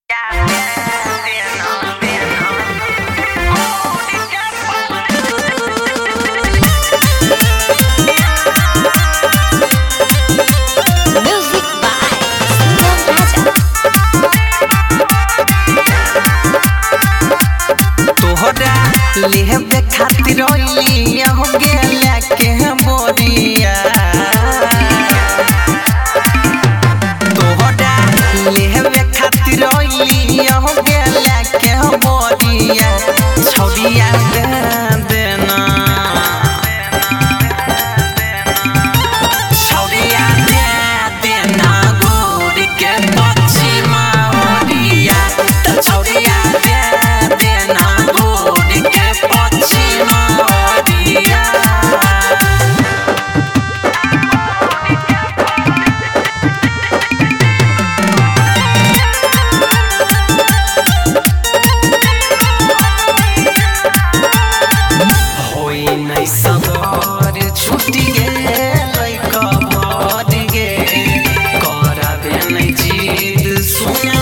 Music by Sangam Raja. तोहरा लेहबे खातिर अइली हो गेला के बोरिया तोहरा लेहबे खातिर अइली हो गेला के बोरिया छौरिया दे देना छौरिया दे देना गोरी के पछिमा ओरिया त छौरिया दे देना गोरी के पछिमा ओरिया होई नै सबर छुटी गेलै कबर गे कराबे नै जिद सुने